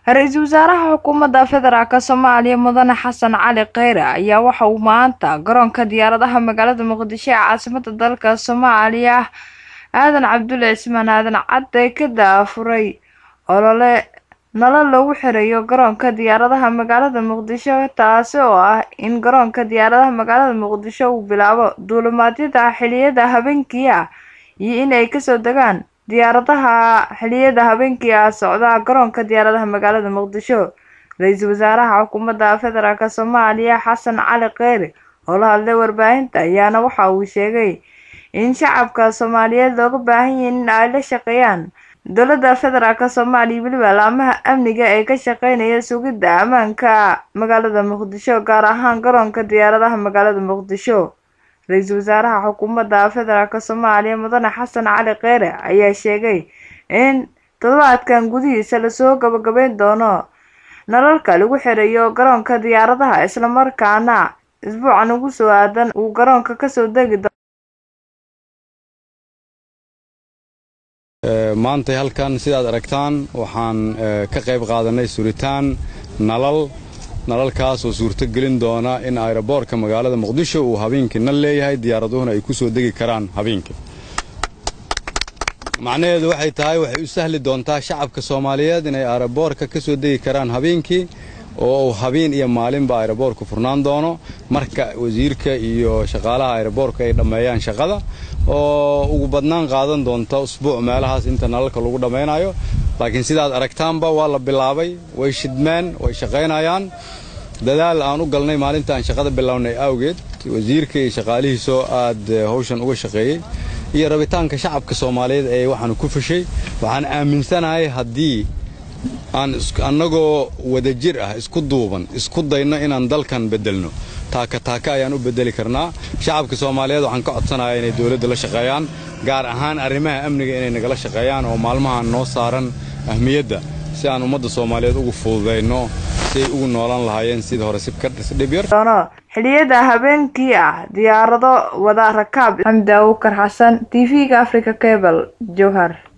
ra-iisul wasaaraha xukuumadda federaalk soomaaliya mudane xasan cali kheyre ayaa waxa uu maanta garoonka diyaaradaha magaalada muqdisho ee caasimada dalka soomaaliya aadan cabdulle cismaan aadan cadde ka daafuray olole nala loogu xirayo garoonka diyaaradaha magaalada muqdisho taasi oo ah in garoonka diyaaradaha magaalada muqdisho uu bilaabo duulimaadyada xiliyada habeenkii ah iyo in ay kasoo degaan diyaaradaha xiliyada habeenkii ah socda garoonka diyaaradaha magaalada muqdisho ra-iisul wasaaraha xukuumadda federaalk soomaaliya xasan cali kheyre oo la hadlay warbaahinta ayaana waxa uu sheegay in shacabka soomaaliyeed looga baahan yahin in ay la shaqeeyaan dowladda federaalk soomaaliya weliba laamaha amniga ee ka shaqeynaya sugidda ammaanka magaalada muqdisho gaar ahaan garoonka diyaaradaha magaalada muqdisho ra-iisul wasaaraha xukuumadda federaalk soomaaliya mudane xasan cali kheyre ayaa sheegay in toddobaadkan gudihiisa lasoo gabagabeyn doono nalalka lagu xirayo garoonka diyaaradaha islamarkaana isbuucan ugu soo aadan uu garoonka kasoo degi doono maantay halkan sidaad aragtaan waxaan ka qayb qaadanay suritaan nalal nalalkaas oo suurto gelin doona in ayroboorka magaalada muqdisho uu habeenkii nal leeyahay diyaaraduhuna ay ku soo degi karaan habeenkii macnaheedu waxay tahay waxay u sahli doontaa shacabka soomaaliyeed inay ayroboorka ka soo degi karaan habeenkii oo uu habeen iyo maalinba ayroboorku furnaan doono marka wasiirka iyo shaqaalaha ayroboorka ay dhammeeyaan shaqada oo ugu badnaan qaadan doonta usbuuc meelahaas inta nalalka lagu dhammaynayo laakiin sidaad aragtaanba waa la bilaabay way shidmeen way shaqaynayaan dadaal aan u galnay maalinta aan shaqada bilownay awgeed wasiirka iyo shaqaalihiisoo aad hawshan uga shaqeeyey iyo rabitaanka shacabka soomaaliyeed ee waxaanu ku fashay waxaan aaminsanahay haddii aan annagoo wadajir ah isku duuban isku dayno inaan dalkan beddelno taaka taaka ayaan u beddeli karnaa shacabka soomaaliyeed waxaan ka codsanayaa inay dowladda la shaqeeyaan gaar ahaan arrimaha amniga inay nagala shaqeeyaan oo maalmahan noo saaran ahmiyadda si aan ummadda soomaaliyeed ugu fududayno si ay ugu noolaan lahaayeen sidii hore sibkadhib doono xiliyada habeenkii ah diyaarado wada rakaab xamdi awukar xasan t v-ga africa cable jowhar